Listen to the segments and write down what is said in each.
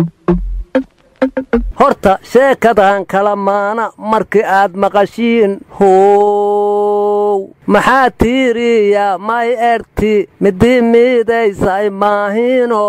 horta sheekadan kala maana markii aad maqashiin how maxaa tiiriya may erti midii miidaysay maahino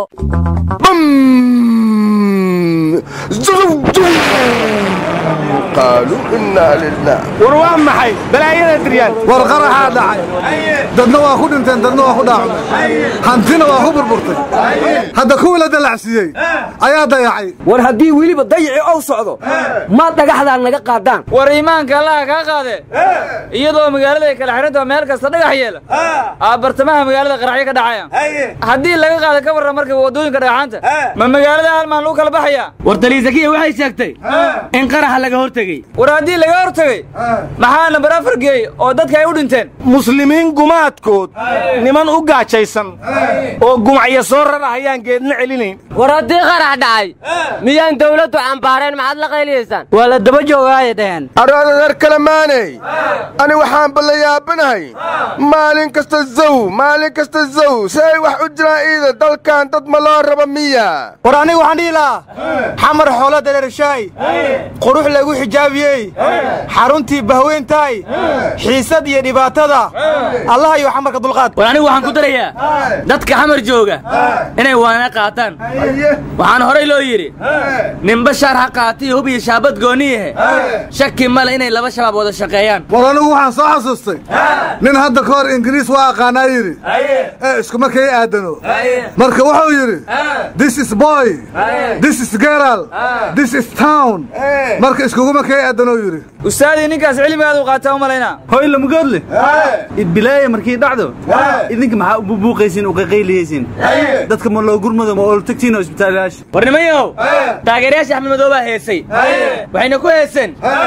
qaaluu innaa lilah war waa maxay balaayada diryaan war qaraxaa dhacay dadna waa ku dhinteen dadna waa ku dhaacmay hantina waa ku burburtay hadda kuwii la dalacsiiyey ayaa dayacay war haddii weliba dayici ou socdo ma dhagaxdaan naga qaadaan war iimaanka allaha kaa qaade iyadoo magaalada ay kala xidhanta meel kasta dhagax yeela aa bartamaha magaalada qaraxyo ka dhacaya haddii laga qaada ka warran marka waddooyinka dhagaxaanta ma magaalada halmaan lagu kala baxaya war daliisakiya waxay sheegtay in qaraxa laga hortegey war haddii laga hortegey maxaa nambar afar geey oo dadka ay u dhinteen muslimiin gumaadkood niman u gaajaysan oo gumacyo soo rarahayaan geedna celinayn war haddii qarax dhacay miyaan dawladdu cambaareen maxaad la qayliyaysaan waa la daba joogaaye dhaheen aroodadar kale maanay ani waxaan balla yaabanahay maalin kasta zaw maalin kasta zaw si ay wax u jiraan iida dalkan dad ma loo raba miya war aniga waxaan dhihi lahaa xamar xoolo dareershaay qurux lagu xijaabiyey xaruntii bahweyntahay xiisad iyo dhibaatada allah iyo xamarka dulqaad war anigu waxaan ku darayaa dadka xamar jooga inay waana qaataan waxaan horay loo yidhi ninba shaar ha qaatiyo hub iyo shaabad gooniyahe shaki male inay laba shabaab wada shaqeeyaan war anigu waxaan soo xasuustay nin hadda ka hor ingiriis waa aqaanaa yidhi ee iskuma kay aadano marka wuxuu yidhi this is boy this is geral this is town marka iskuguma kay aadanoo yidhi ustaadii ninkaas cilmigaad u qaataa u malaynaa hoy lamugoodle idbilaaya markii dhacdo idinka maxaa u bubuuqaysiin u qaqayliyaysiin dadka ma loo gurmado ma ooltagtiin isbitaalayaasha war nimayow taageerayaasha axmed madow baa heesay waxayna ku heeseen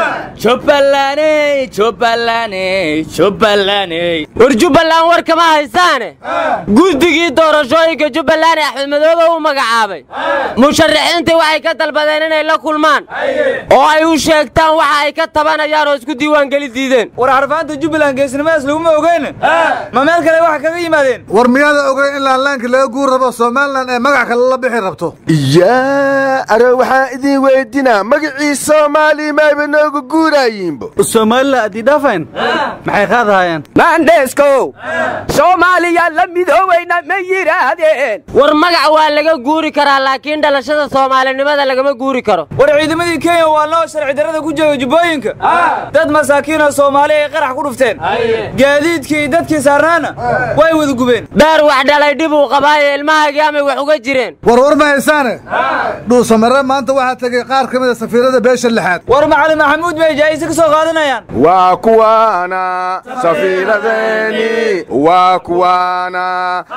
jubbalaney jubbalaney jubbalaney war jubbaland war kama haysaane guddigii doorashooyinka jubbaland ee axmed madoobe u magacaabay musharaxiintii waxay ka dalbadeen inay la kulmaan oo ay u sheegtaan waxa ay ka tabanayaan oo isku diiwaangeli diideen war xarfaanta jubbaland geesnimadaas laguma ogeyn ma meel kale waxa kaga yimaadeen war miyaada ogeyn in laanlaankii laga guur rabo somalilan ee magac kale la bixi rabto yaa aro waxaan idiin weydinaa magacii soomaaliya mayba nooga guuraayiinbo soomaalila addii dhaafayn maxay qaadahayaan maandheeskow soomaaliya la midooweyna ma yidhaahdeen war magac waa laga guuri karaa laakiin dhalashada soomaalinimada lagama guuri karo war ciidamadii kenya waa loo sharci darrada ku jooga jubbooyinka dad masaakiinoo soomaali ay qarax ku dhufteen gaadiidkii iyo dadkii saarnaana way wada gubeen beer wax dhalay dhib uu qabaayo ilmahaagii amay wax uga jireen war war ma haysaane dhuusamare maanta waxaa tegey qaar ka mida safiirada beesha lixaad war macalin maxamuud bay jaa'ise ka soo qaadanayaan waa kuwaana safiiradeeni waa kuwaana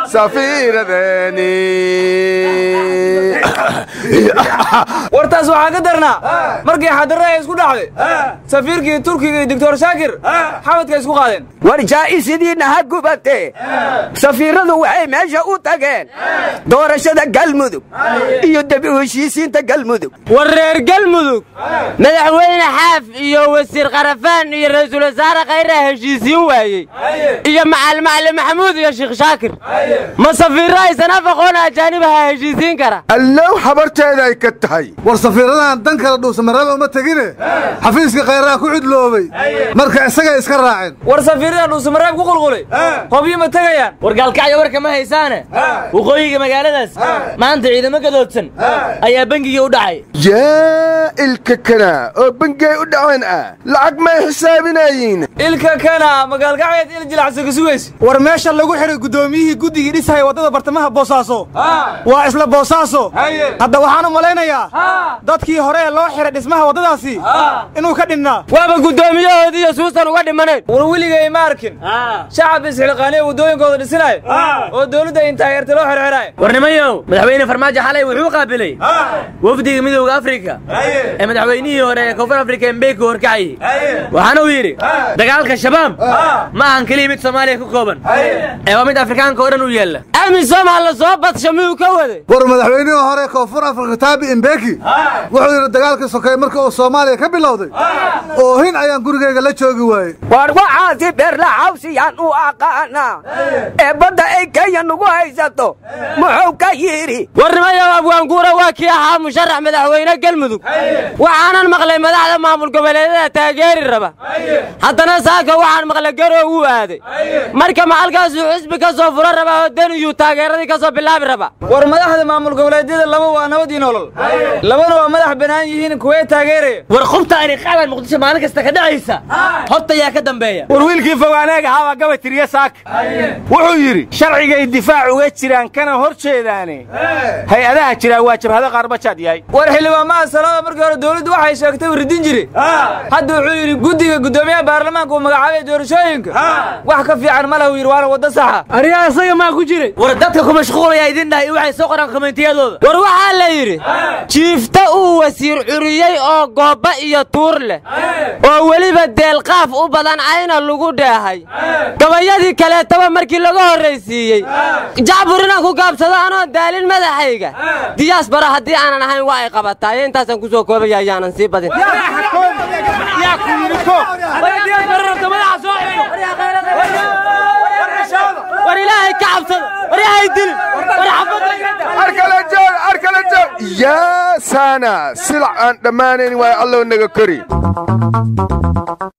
safiiradeeni wartaas waxaa ka darnaa markii xadarre ay isku dhacday safiirkii turkiga iyo doctor shaakir xabadka isku qaadeen war jaa'isidiinna ha gubatee safiiradu waxay meesha u tageen doorashada galmudug iyo debi heshiisiinta galmudug war reer galmudug madaxweyne xaaf iyo wasiir karafaan iyo ra'iisul wasaare khayraa heshiisiin waayey iyo macalin macalin maxamuud iyo sheekh shaakir ma safiirro aysan af aqoon ajaanibaha heshiisiin kara allow habarteeda ay ka tahay war safiiradahan dan kale dhuusamarada uma tegine xafiiska khayraha ku cidloobay marka isagay iska raaceen war safiirada dhuusamareeb ku qulqulay hobyo ma tegayaan war gaalkacyo warka ma haysaane waqooyiga magaaladaas maanta ciidamo gadoodsan ayaa bengigii u dhacay yaa ilka kana oo bengay u dhaceen ah lacag may xisaabinayiin ilka kana magaalkacyeed il jilacsan ka sugaysa war meesha lagu xidhay guddoomiyihii guddigii dhisaya waddada bartamaha boosaaso waa isla boosaaso hadda waxaan u malaynayaa dadkii hore ee loo xidhay dhismaha waddadaasi inuu ka dhinnaa waaba guddoomiyahoodii iyo suusan uga dhimanayn war weligay ma arkin shacab isxilqaaniya waddooyinkooda dhisinaayo oo dawladda in taageerta loo xirxidhaayo war nimayow madaxweyne farmaajo xalay wuxuu qaabilay wafdiga midowda afrika ee madaxweynihii hore ee koonfur afrika embeku horkacayey waxaana uu yidhi dagaalka shabaab ma ahan keliya mid soomaaliya ku kooban ee waa mid afrikaanka oo dhan u yaalla amisom ha la soo badsha miyuu ka waday war madaxweynihii hore koonfur afrika taa thaabi imbeki wuxuu yidhi dagaalkii sokeeye marka uu soomaaliya ka bilowday oohin ayaan gurigayga la joogi waayey war waxaasi beerla xawsiyaan u aqaanaa ee badda ay kenya nugu haysato muxuu ka yidhi warnimayow abwaanguura waa kii ahaa musharax madaxweyne galmudug waxaanan maqlay madaxda maamul goboleedyada taageeri raba haddana saaka waxaan maqlay garow uu aaday marka macalkaasuu xisbi ka soo furo rabaa oo daniyuu taageeradii ka soo bilaabi raba war madaxda maamul goboleedyada laba waa nabadii nolol labana waa madax bannaan yihiin kuwee taageeraya war qubta ani qaadan muqdisho maalin kasta ka dhacaysa horta yaa ka dambeeya war wiilkii fogaaneega ahaa waa gaba tiriye saaka wuxuu yidhi sharcigay difaac uga jiraan kana hor jeedaane hay-adaha jiraa waa jabhado qaarbajaad yahay war xildhibaamaha salada markii hore dowladdu waxay sheegtay uu ridin jire hadda wuxuu yidhi guddiga guddoomiyaha baarlamaanka uu magacaabay doorashooyinka wax ka fiican ma lahu yidhi waana waddo saxa ariyaa isaga maa ku jiray war dadka ku mashquulaya idin dhahay waxay soo qoraan komentiyadooda war waxaa la yidhi jiifta uu wasiir curiyey oo goobba iyo tuur leh oo weliba deelqaaf u badan ayna lagu dheehay gabayadii kaleetaba markii laga horraysiiyey jacbur inaan ku gaabsado anoo daalin madaxayga diyaas bara haddii aanan ahayn waa ay qabataaye intaasaan ku soo koobaya ayaanan sii badin war ilaahay ka cabsado war ilaahay dilin war xabadda arkala joog arkala joog yaa saana silac aan dhammaanayn waayo allow naga kori